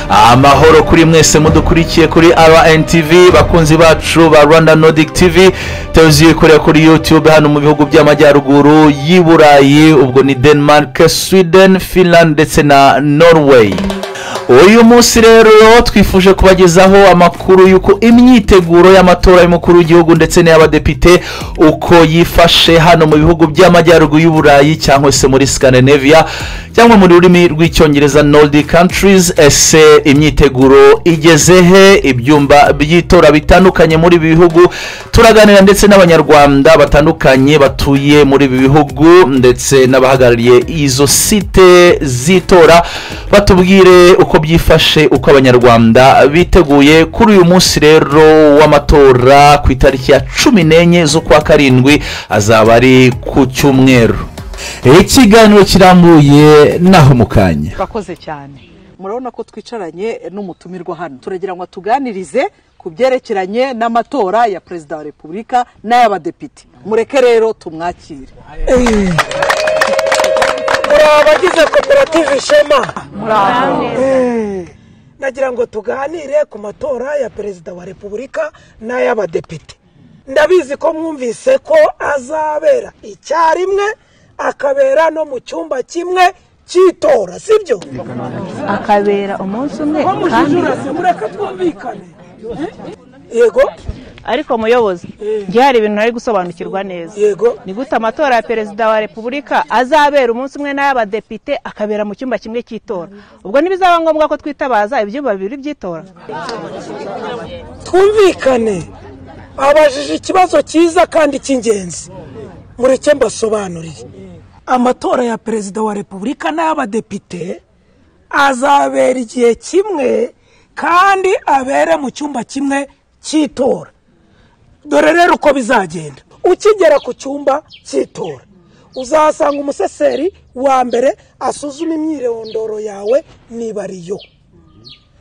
amahoro kuri mwese mudukurikiye kuri rntv bakunzi bacu ba rwanda nordic tv televiziyo ikorera kuri youtube hano mu bihugu by'amajyaruguru y'i burayi ubwo ni denmark sweden finland ndetse na norway uyu munsi rero twifuje kubagezaho amakuru y'uko imyiteguro y'amatora y'umukuru w'igihugu ndetse n'iy'abadepite uko yifashe hano mu bihugu by'amajyaruguru y'u burayi cyangwa se muri scandinavia cyangwa mu rurimi rw'icyongereza nordic countries ese imyiteguro igeze he ibyumba by'itora bitandukanye muri ibi bihugu turaganira ndetse n'abanyarwanda batandukanye batuye muri ibi bihugu ndetse n'abahagarariye izo site z'itora batubwire uko byifashe uko abanyarwanda biteguye kuri uyu munsi rero w'amatora ku itariki ya cumi n'enye z'ukwa karindwi azaba ari ku cyumweru ikiganiro kirambuye naho mu kanya urakoze cyane murabona ko twicaranye n'umutumirwa hano turagira ngo atuganirize ku byerekeranye n'amatora ya perezida wa repubulika n'ay'abadepite mureke rero tumwakire muri abagize koperative ishema nagira ngo tuganire ku matora ya perezida wa repubulika n'ay'abadepite ndabizi ko mwumvise ko azabera icyarimwe akabera no mu cyumba kimwe cy'itora sibyo akabera umunsi umwe kandi mujijurasi mureke twumvikane yego ariko muyobozi njye hari ibintu ntari gusobanukirwa neza yego ni gute amatora ya perezida wa repubulika azabera umunsi umwe n'ay'abadepite akabera mu cyumba kimwe cy'itora ubwo ntibizaba ngombwa ko twitabaza ibyumba bibiri by'itora twumvikane abajije ikibazo cyiza kandi cy'ingenzi mureke mbasobanuriye amatora ya perezida wa repubulika n'ay'abadepite azabera igihe kimwe kandi abere mu cyumba kimwe cy'itora dore rero uko bizagenda ukigera ku cyumba cy'itora uzahasanga umuseseri wa mbere asuzuma imyirondoro yawe niba ari yo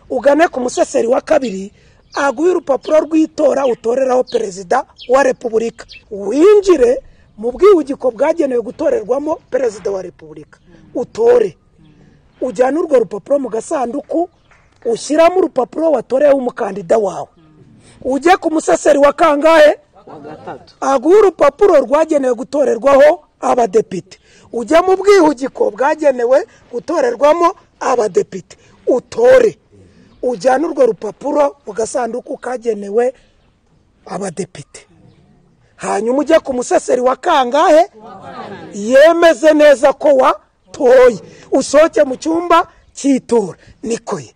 ugane ku museseri wa kabiri aguhe urupapuro rw'itora utoreraho perezida wa repubulika winjire mu bwihugiko bwagenewe gutorerwamo perezida wa repubulika utore ujyane urwo rupapuro mu gasanduku ushyiramo urupapuro watoreyeho umukandida wawe ujye ku museseri wa kangahe aguha urupapuro rwagenewe gutorerwaho abadepite ujya mu bwihugiko bwagenewe gutorerwamo abadepite utore ujyane urwo rupapuro mu gasanduku kagenewe abadepite hanyuma ujye ku museseri wa kangahe yemeze neza ko watoye usohoke mu cyumba cy'itora niko ye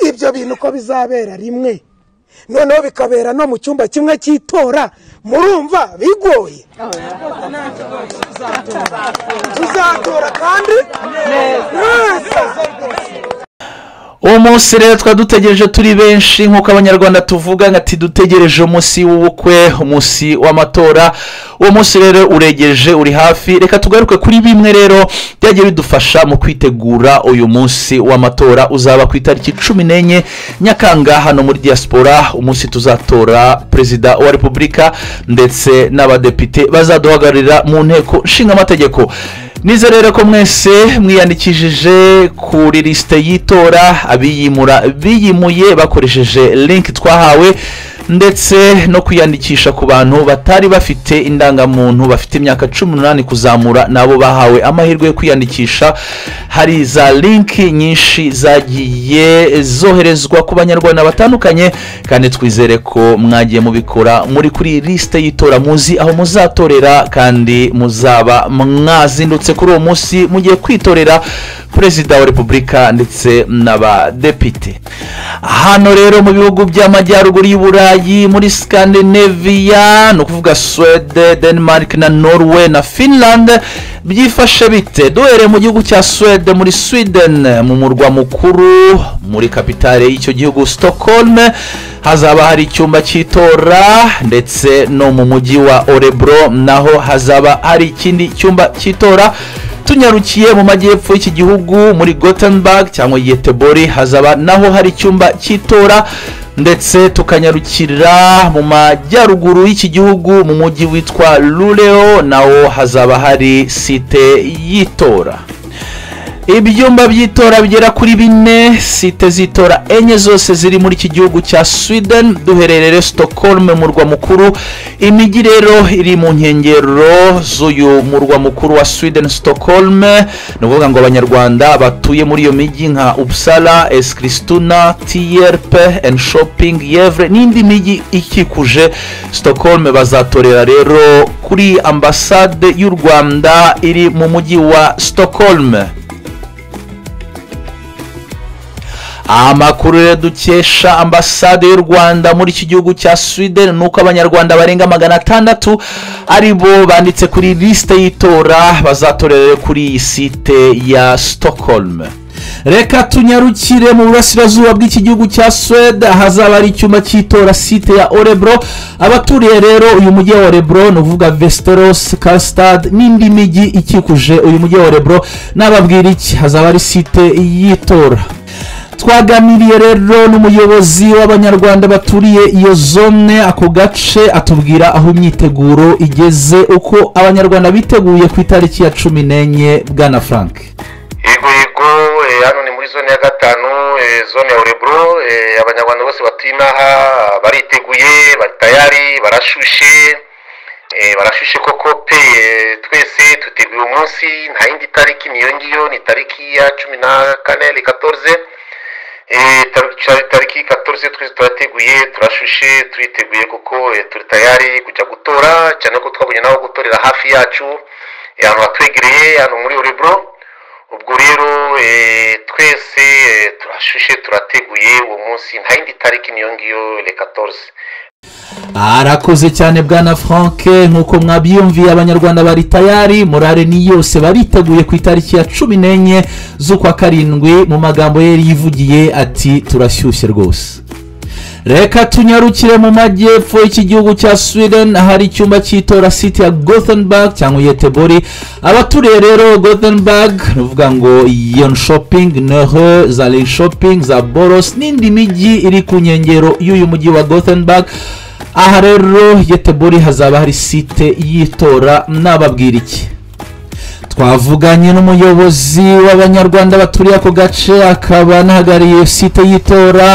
ibyo bintu uko bizabera rimwe noneho bikabera no mu cyumba kimwe cy'itora murumva bigoye tuzatora kandi neza uwo munsi rero twari dutegereje turi benshi nk'uko abanyarwanda tuvuga ngo ati dutegereje umunsi w'ubukwe umunsi w'amatora uwo munsi rero uregereje uri hafi reka tugaruke kuri bimwe rero byagiye bidufasha mu kwitegura uyu munsi w'amatora uzaba ku itariki cumi n'enye nyakanga hano muri diaspora umunsi tuzatora perezida wa repubulika ndetse n'abadepite bazaduhagararira mu nteko nshingamategeko nize rero ko mwese mwiyandikishije kuri lisite y'itora abiyimura biyimuye bakoresheje linki twahawe ndetse no kwiyandikisha ku bantu batari bafite indangamuntu bafite imyaka cumi n'umunani kuzamura nabo bahawe amahirwe yo kwiyandikisha hari za linki nyinshi zagiye zoherezwa ku banyarwanda batandukanye kandi twizere ko mwagiye mubikora muri kuri lisite y'itora muzi aho muzatorera kandi muzaba mwazindutse kuri uwo munsi mugiye kwitorera perezida wa repubulika ndetse n'abadepite hano rero mu bihugu by'amajyaruguru y'u burayi burayi muri scandinavia ni ukuvuga swede denmark na norway na finland byifashe bite duhereye mu gihugu cya swede muri sweden mu murwa mukuru muri kapitale y'icyo gihugu stockholm hazaba hari icyumba cy'itora ndetse no mu mujyi wa orebro naho hazaba hari ikindi cyumba cy'itora tunyarukiye mu majyepfo y'iki gihugu muri gothenburg cyangwa yetebori hazaba naho hari icyumba cy'itora ndetse tukanyarukira mu majyaruguru y'iki gihugu mu mujyi witwa rureo nawo hazaba hari site y'itora ibyumba by'itora bigera kuri bine site z'itora enye zose ziri muri iki gihugu cya sweden duherereye stockholm murwa mukuru imijyi rero iri mu nkengero z'uyu murwa mukuru wa sweden stockholm ni ukuvuga ngo abanyarwanda batuye muri iyo mijyi nka uppsala eskristuna tierp and shopping yevre n'indi mijyi ikikuje stockholm bazatorera rero kuri ambasade y'u rwanda iri mu mujyi wa stockholm amakuru rero dukesha ambasade y'u rwanda muri iki gihugu cya sweden ni uko abanyarwanda barenga magana atandatu ari bo banditse kuri lisite y'itora bazatorera kuri iyi site ya stockholm reka tunyarukire mu burasirazuba bw'iki gihugu cya swede ahazaba ari icyuma cy'itora site ya orebro abaturiye rero uyu mujyi wa orebro ni uvuga vesiteros kasitade n'indi mijyi ikikuje uyu mujyi wa orebro n'ababwira iki hazaba ari site y'itora twaganiriye rero n'umuyobozi w'abanyarwanda baturiye iyo zone ako gace atubwira aho imyiteguro igeze uko abanyarwanda biteguye ku itariki ya cumi n'enye bwana frank yego yego eh, hano ni muri zone ya gatanu eh, zone ya orebro eh, abanyarwanda bose batuye inaha bariteguye bari tayari barashushe eh, barashushe koko pe eh, twese tuteguye umunsi nta yindi tariki niyo ngiyo ni tariki ya cumi na kane le 14 Eh, tar- tar- tariki katoruze twese turateguye turashushe turiteguye kuko eh, turi tayari kujya gutora cyane ko twabonye n'aho gutorera hafi yacu eh, ahantu hatwegereye hano muri orebro ubwo rero eh, twese eh, turashushe turateguye uwo munsi nta yindi tariki niyo ngiyo le 14 arakoze cyane bwana frank nk'uko mwabyiyumviye abanyarwanda bari tayari morale ni yose bariteguye ku itariki ya cumi n'enye z'ukwa karindwi mu magambo ye yivugiye ati turashyushye rwose reka tunyarukire mu majyepfo y'ikigihugu cya sweden ahari icyumba cy'itora site ya gothenburg cyangwa yetebori abaturiye rero gothenburg ni ukuvuga ngo yon shopping neho za ley shopping za boros n'indi mijyi iri ku nkengero y'uyu mujyi wa gothenburg aha rero yetebori hazaba hari site y'itora nababwira iki twavuganye n'umuyobozi w'abanyarwanda baturiye ako gace akaba anahagarariye site y'itora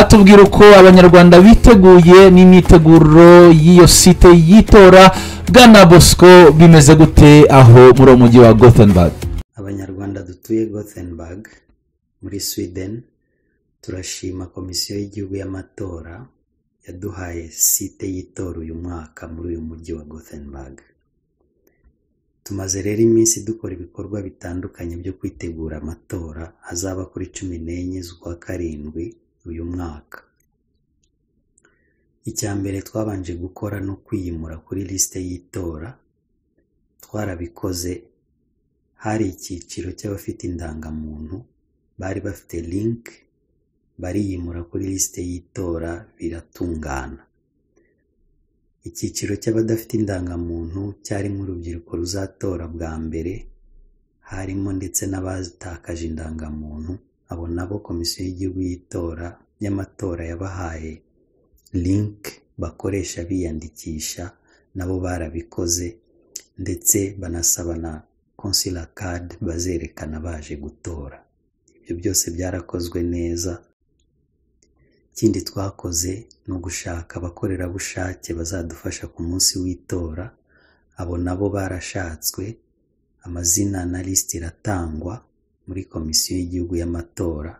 atubwira uko abanyarwanda biteguye n'imyiteguro y'iyo site y'itora bwana bosco bimeze gute aho muri uwo mujyi wa gothenburg abanyarwanda dutuye gothenburg muri sweden turashima komisiyo y'igihugu y'amatora yaduhaye site y'itora uyu mwaka muri uyu mujyi wa gothenburg tumaze rero iminsi dukora ibikorwa bitandukanye byo kwitegura amatora azaba kuri cumi n'enye z'ukwa karindwi uyu mwaka icya mbere twabanje gukora ni ukwiyimura kuri lisite y'itora twarabikoze hari icyiciro cy'abafite indangamuntu bari bafite link bariyimura kuri lisite y'itora biratungana icyiciro cy'abadafite indangamuntu cyarimo urubyiruko ruzatora bwa mbere harimo ndetse n'abatakaje indangamuntu abo nabo komisiyo y'igihugu y'itora y'amatora yabahaye link bakoresha biyandikisha nabo barabikoze ndetse banasaba na consular card bazerekana baje gutora ibyo byose byarakozwe neza ikindi twakoze ni ugushaka abakorerabushake bazadufasha ku munsi w'itora abo nabo barashatswe amazina na lisiti iratangwa muri komisiyo y'igihugu y'amatora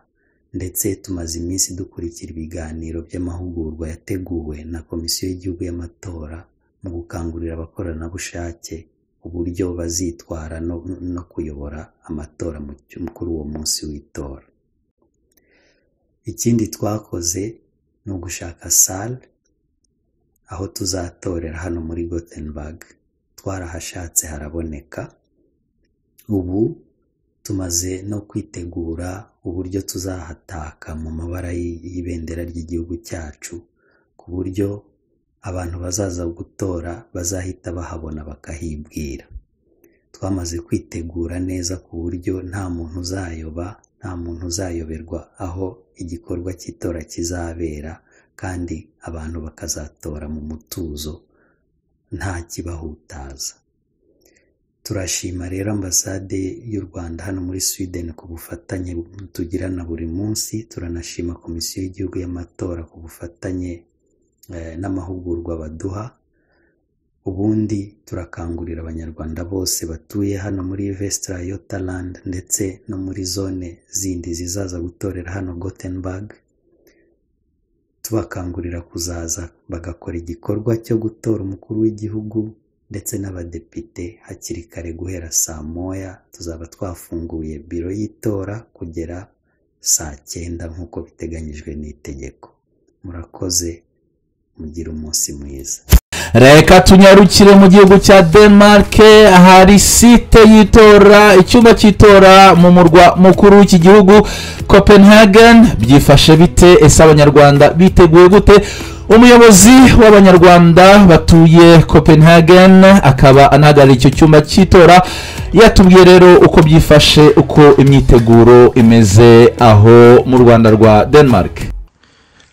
ndetse tumaze iminsi dukurikira ibiganiro by'amahugurwa yateguwe na komisiyo y'igihugu y'amatora mu gukangurira abakoranabushake uburyo bazitwara no, no kuyobora amatora mu cyum- kuri uwo munsi w'itora ikindi twakoze ni ugushaka sale aho tuzatorera hano muri gothenburg twarahashatse haraboneka ubu tumaze no kwitegura uburyo tuzahataka mu mabara y'i- y'ibendera ry'igihugu cyacu ku buryo abantu bazaza gutora bazahita bahabona bakahibwira twamaze kwitegura neza ku buryo nta muntu uzayoba nta muntu uzayoberwa aho igikorwa cy'itora kizabera kandi abantu bakazatora mu mutuzo nta kibahutaza turashima rero ambasade y'u rwanda hano muri sweden ku bufatanye tugirana buri munsi turanashima komisiyo y'igihugu y'amatora ku bufatanye eh, n'amahugurwa baduha ubundi turakangurira abanyarwanda bose batuye hano muri vesitirayotaland ndetse no muri zone zindi zizaza gutorera hano gotenburg tubakangurira kuzaza bagakora igikorwa cyo gutora umukuru w'igihugu ndetse n'abadepite hakiri kare guhera saa moya tuzaba twafunguye biro y'itora kugera saa cyenda nk'uko biteganyijwe n'itegeko murakoze mugire umunsi mwiza reka tunyarukire mu gihugu cya denmark ahari site y'itora icyumba cy'itora mu murwa mukuru w'iki gihugu copenhagen byifashe bite ese abanyarwanda biteguye gute umuyobozi w'abanyarwanda batuye copenhagen akaba anahagarariye icyo cyumba cy'itora yatubwiye rero uko byifashe uko imyiteguro imeze aho mu rwanda rwa denmark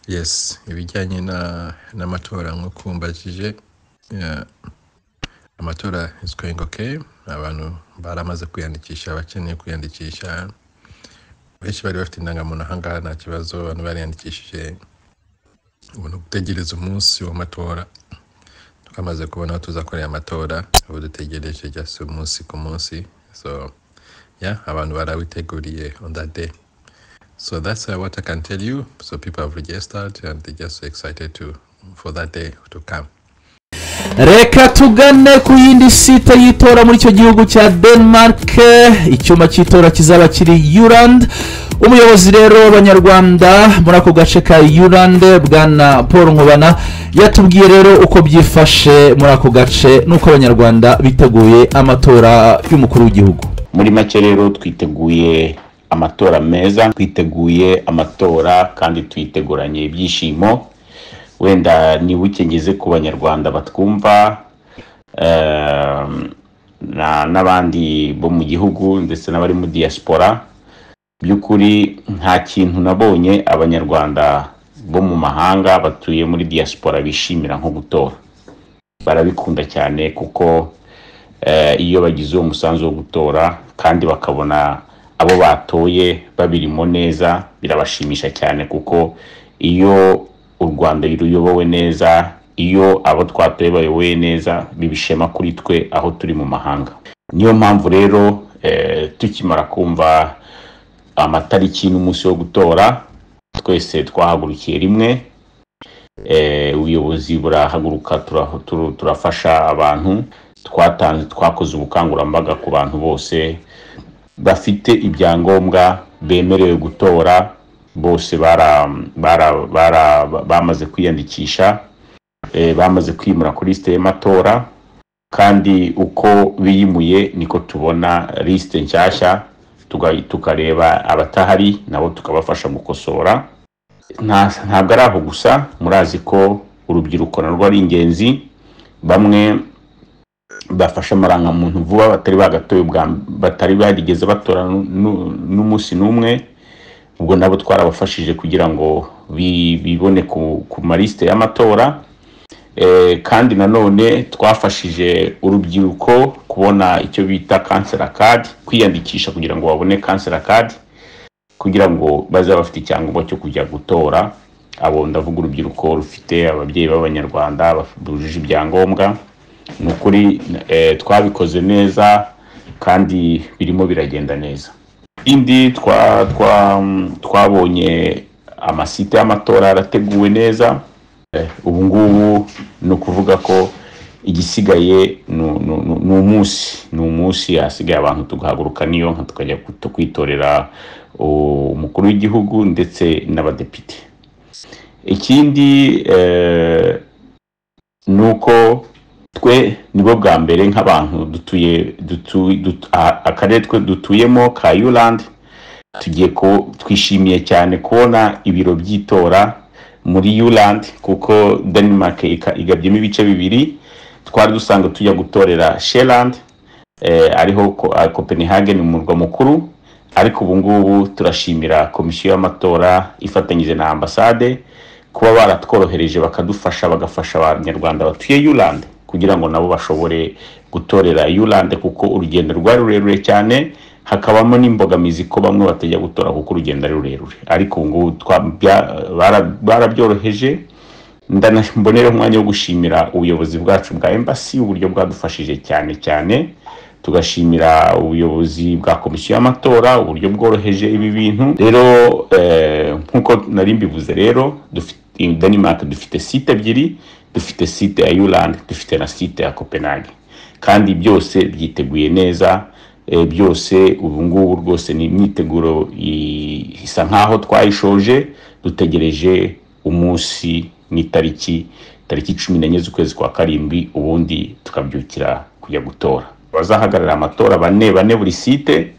yes ibijyanye na n'amatora nk'uko mbajije yeah, amatora is going okay abantu baramaze kwiyandikisha abakeneye kwiyandikisha benshi bari bafite indangamuntu ahangaha nta kibazo abantu bariyandikishije ubona gutegereza umunsi w'amatora twamaze kubona aho tuzakorera amatora ubu dutegereje just umunsi ku munsi so yeah abantu barawiteguriye on that day So that's uh, what I can tell you. So people have registered and they're just excited to for that day to come. reka tugane ku yindi site y'itora muri icyo gihugu cya denmark icyuma cy'itora kizaba kiri yurand umuyobozi rero w'abanyarwanda muri ako gace ka yurand bwana paul nkubana yatubwiye rero uko byifashe muri ako gace n'uko abanyarwanda biteguye amatora y'umukuru w'igihugu muri make rero twiteguye amatora meza twiteguye amatora kandi tuyiteguranye ibyishimo wenda nibuke ngeze ku banyarwanda batwumva ehm, na- n'abandi bo mu gihugu ndetse n'abari muri diaspora by'ukuri nta kintu nabonye abanyarwanda bo mu mahanga batuye muri diaspora bishimira nko gutora barabikunda cyane kuko eh, iyo bagize uwo musanzu wo gutora kandi bakabona abo batoye babirimo neza birabashimisha cyane kuko iyo u rwanda ruyobowe neza iyo abo twatoye bayoboye neza bibishema kuri twe aho turi mu mahanga niyo mpamvu rero eh, tukimara kumva amatariki n'umunsi wo gutora twese twahagurukiye rimwe Eh, ubuyobozi burahaguruka tura- turu- turafasha abantu twatanze twakoze ubukangurambaga ku bantu bose bafite ibyangombwa bemerewe gutora bose bara, bara, bara, bamaze kwiyandikisha eh, bamaze kwimura kuri lisite y'amatora kandi uko biyimuye niko tubona lisite nshyashya tuga- tukareba abatahari nabo tukabafasha gukosora nta- ntabwo ari aho gusa murazi ko urubyiruko narwo ari ingenzi bamwe bafashe amarangamuntu vuba batari bagatoye ubwa mb- batari barigeze batora nu- nu- n'umunsi n'umwe ubwo nabo twarabafashije kugira ngo bi- bibone ku, ku malisite y'amatora e, kandi nanone twafashije urubyiruko kubona icyo bita kansera kadi kwiyandikisha kugira ngo babone kansera kadi kugira ngo bazabe bafite icyangombwa cyo kujya gutora abo ndavuga urubyiruko rufite ababyeyi b'abanyarwanda baf- bujuje ibyangombwa ni ukuri eh, twabikoze neza kandi birimo biragenda neza indi twa twa twabonye amasite y'amatora yarateguwe neza Eh, ubu ngubu ni ukuvuga ko igisigaye ni ni- ni- ni umunsi ni umunsi hasigaye abantu tugahaguruka niyo nka tukajya kuto- kwitorera u- umukuru w'igihugu ndetse n'abadepite ikindi eh, ni uko twe nibo bwa mbere nk'abantu dutuye dutu- dutu- a- akarere twe dutuyemo ka yurandi tugiye ku twishimiye cyane kubona ibiro by'itora muri yurandi kuko denmark ika- igabyemo ibice bibiri twari dusanzwe tujya gutorera sherandi eh, ariho ko- ah, copenhagen umurwa mukuru ariko ubu ngubu turashimira komisiyo y'amatora ifatanyije na ambasade kuba baratworohereje bakadufasha bagafasha abanyarwanda batuye yurandi kugira ngo nabo bashobore gutorera yurande kuko urugendo rwari rurerure cyane hakabamo n'imbogamizi ko bamwe batajya gutora kuko urugendo ari rurerure ariko ubu ngubu twa- bya- bara- barabyoroheje ndanambonera umwanya wo gushimira ubuyobozi bwacu bwa embassy uburyo bwadufashije cyane cyane tugashimira ubuyobozi bwa komisiyo y'amatora uburyo bworoheje ibi bintu rero eh, nk'uko nari mbivuze rero dufite denmark dufite site ebyiri dufite site ya yuland dufite na site ya copenhagen kandi byose byiteguye neza eh, byose ubu ngubu rwose ni imyiteguro i- isa nk'aho twayishoje dutegereje umunsi n'itariki tariki cumi n'enye z'ukwezi kwa karindwi ubundi tukabyukira kujya gutora abazahagararira amatora bane bane buri site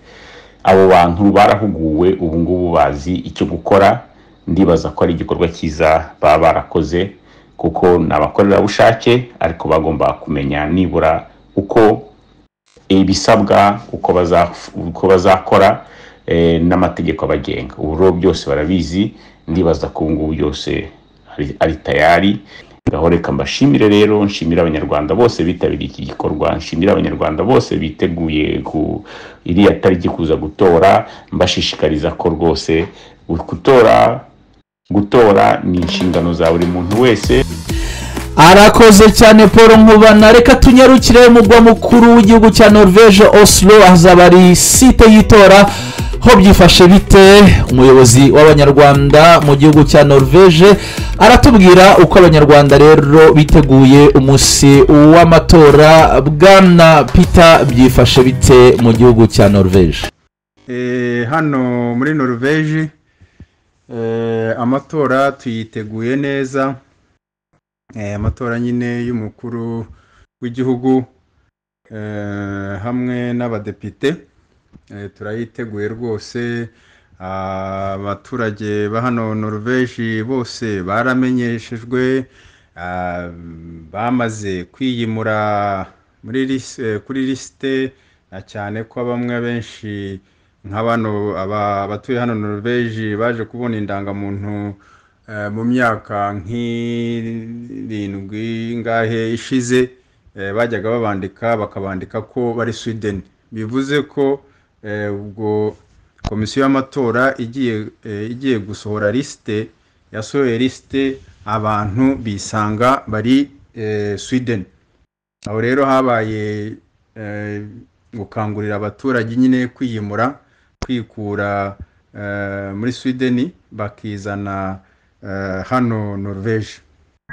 abo bantu barahuguwe ubu ngubu bazi icyo gukora ndibaza ko ari igikorwa cyiza baba barakoze kuko ni abakorerabushake ariko bagomba kumenya nibura uko ibisabwa uko baza- uko bazakora eh, n'amategeko abagenga ubu rero byose barabizi ndibaza ko ubu ngubu byose ari- ari tayari ngaho reka mbashimire rero nshimire abanyarwanda bose bitabiriye iki gikorwa nshimire abanyarwanda bose biteguye ku iriya tariki kuza gutora mbashishikariza ko rwose gutora gutora ni inshingano za buri muntu wese arakoze cyane paul nkubana reka tunyarukire mu mugwa mukuru w'igihugu cya norvege oslo hazaba ari site y'itora ho byifashe bite umuyobozi w'abanyarwanda mu gihugu cya norvege aratubwira uko abanyarwanda rero biteguye umunsi w'amatora bwana peter byifashe bite mu gihugu cya norvege Eh, hano muri noruveje eh, amatora tuyiteguye neza Eh, amatora nyine y'umukuru w'igihugu eh, hamwe n'abadepite Eh, turayiteguye rwose abaturage ba hano noruveje bose baramenyeshejwe ah, bamaze kwiyimura muri lis- eh, kuri lisite na cyane ko bamwe benshi nka bano aba- abatuye hano noruveje baje kubona indangamuntu eh, mu myaka nk'irindwi ngahe ishize eh, bajyaga babandika bakabandika ko bari sweden bivuze ko eh, ubwo komisiyo y'amatora igiye eh, igiye gusohora lisite yasohoye lisite abantu bisanga bari eh, sweden aho rero habaye eh, gukangurira abaturage nyine kwiyimura kwikura eh, muri swedeni bakizana eh, hano noruveje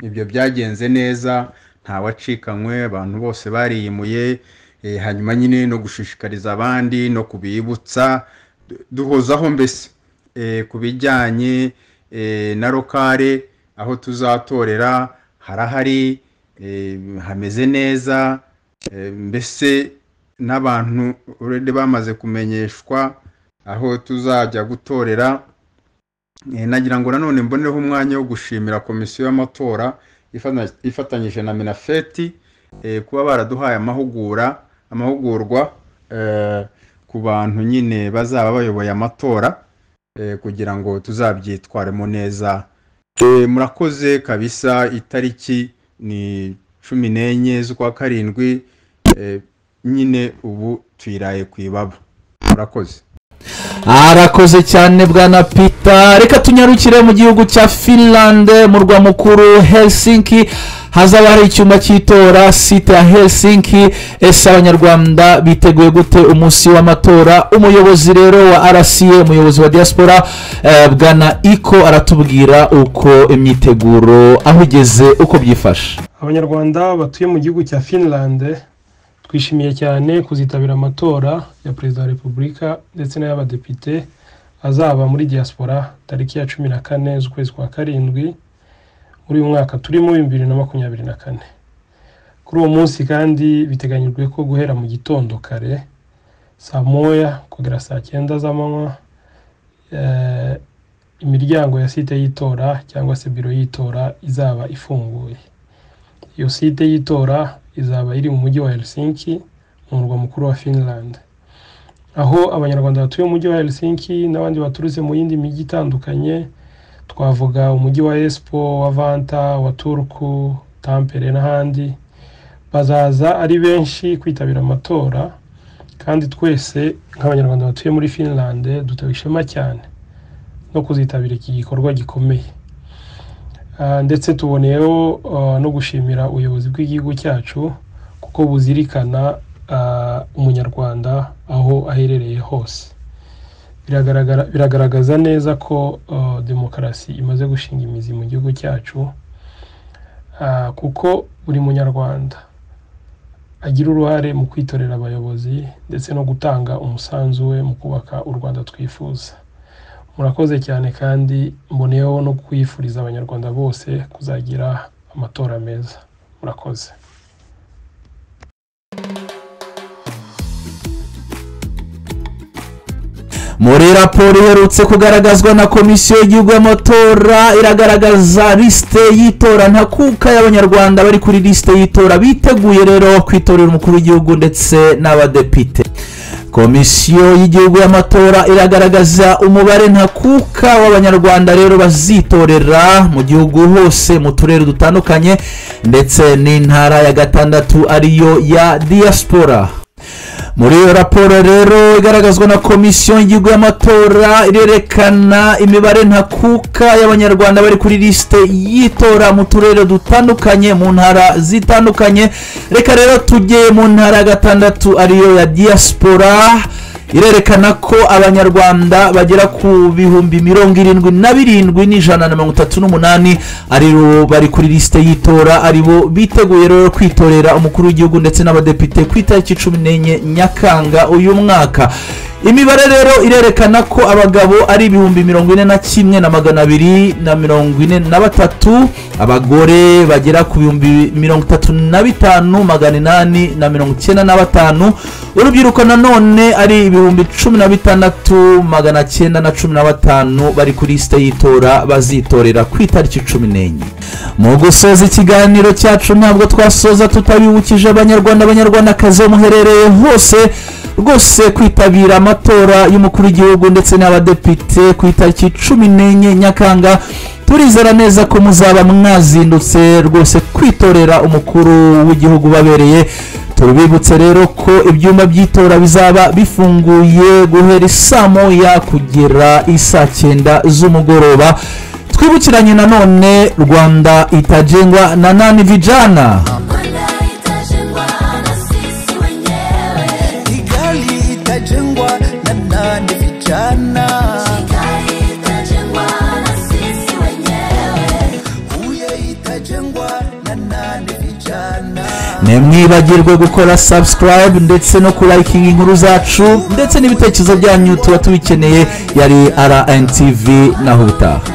ibyo byagenze neza nta wacikanywe abantu bose bariyimuye eh, hanyuma nyine no gushishikariza abandi no kubibutsa du- duhozaho mbese eh, ku bijyanye eh, na rokare aho tuzatorera harahari eh, hameze neza eh, mbese n'abantu already bamaze kumenyeshwa aho tuzajya gutorera Eh, nagira ngo nanone mbonereho umwanya wo gushimira komisiyo y'amatora ifana- ifatanyije na minafeti eh, kuba baraduhaye amahugura amahugurwa eh, ku bantu nyine bazaba bayoboye amatora eh, kugira ngo tuzabyitwaremo neza Eh, murakoze kabisa itariki ni cumi n'enye z'ukwa karindwi eh, nyine ubu tuyiraye ku ibaba murakoze arakoze cyane bwana peter reka tunyarukire mu gihugu cya finland mu rwa mukuru helsinki hazaba hari icyumba cy'itora site ya helsinki ese abanyarwanda biteguye gute umunsi w'amatora umuyobozi rero wa rca umuyobozi wa diaspora eh, bwana iko aratubwira uko imyiteguro aho igeze uko byifashe abanyarwanda batuye mu gihugu cya finland twishimiye cyane kuzitabira amatora ya perezida wa repubulika ndetse n'ay'abadepite azaba muri diaspora tariki ya cumi na kane z'ukwezi kwa karindwi muri uyu mwaka turimo bibiri na makumyabiri na kane kuri uwo munsi kandi biteganyijwe ko guhera mu gitondo kare saa moya kugera saa cyenda z'amanywa eh, imiryango ya site y'itora cyangwa se biro y'itora izaba ifunguye iyo site y'itora izaba iri mu mujyi wa Helsinki mu murwa mukuru wa Finland aho abanyarwanda batuye mu mujyi wa Helsinki n'abandi baturutse mu yindi mijyi itandukanye twavuga umujyi wa Espoo wa Vanta wa Turku Tampere n'ahandi bazaza ari benshi kwitabira amatora kandi twese nk'abanyarwanda batuye muri finlande dutewe ishema cyane no kuzitabira iki gikorwa gikomeye Ah, ndetse tuboneyeho ah, no gushimira ubuyobozi bw'igihugu cyacu kuko buzirikana ah, umunyarwanda aho aherereye hose biragaragara biragaragaza neza ko ah, demokarasi imaze gushinga imizi mu gihugu cyacu Ah, kuko buri munyarwanda agira uruhare mu kwitorera abayobozi ndetse no gutanga umusanzu we mu kubaka u rwanda twifuza murakoze cyane kandi mboneyeho no kwifuriza abanyarwanda bose kuzagira amatora meza murakoze muri raporo iherutse kugaragazwa na komisiyo y'igihugu y'amatora iragaragaza lisite y'itora ntakuka y'abanyarwanda bari kuri lisite y'itora biteguye rero kwitorera umukuru w'igihugu ndetse n'abadepite komisiyo y'igihugu y'amatora iragaragaza umubare ntakuka w'abanyarwanda rero bazitorera mu gihugu hose mu turere dutandukanye ndetse n'intara ya gatandatu ariyo ya diaspora muri iyo raporo rero igaragazwa na komisiyo y'igihugu y'amatora irerekana imibare ntakuka y'abanyarwanda bari kuri lisite y'itora mu turere dutandukanye mu ntara zitandukanye reka rero tujye mu ntara ya gatandatu ariyo ya diaspora irerekana ko abanyarwanda bagera ku bihumbi mirongo irindwi na birindwi n'ijana na mirongo itatu n'umunani aribo bari kuri lisite y'itora aribo biteguye rero kwitorera umukuru w'igihugu ndetse n'abadepite ku itariki cumi n'enye nyakanga uyu mwaka imibare rero irerekana ko abagabo ari ibihumbi mirongo ine na kimwe na magana abiri na mirongo ine na batatu abagore bagera ku bihumbi mirongo itatu na bitanu magana inani na mirongo icyenda na batanu urubyiruko nanone ari ibihumbi cumi na bitandatu magana cyenda na cumi na batanu bari kuri lisite y'itora bazitorera ku itariki cumi n'enye mu gusoza ikiganiro cyacu ntabwo twasoza tutabibukije abanyarwanda abanyarwandakazi bo muherereye hose rwose kwitabira amatora y'umukuru w'igihugu ndetse n'abadepite ku itariki cumi n'enye nyakanga turizera neza ko muzaba mwazindutse rwose kwitorera umukuru w'igihugu ubabereye turabibutse rero ko ibyumba by'itora bizaba bifunguye guhera isaa moya kugera isaa cyenda z'umugoroba twibukiranye nanone rwanda itajengwa na nani vijana kigali itajengwa na nani vijana huye itajengwa na nani vijana ntimwibagirwe gukora subscribe ndetse no kurayikinga inkuru zacu ndetse n'ibitekerezo byanyu tuba tubikeneye yari rntv na huta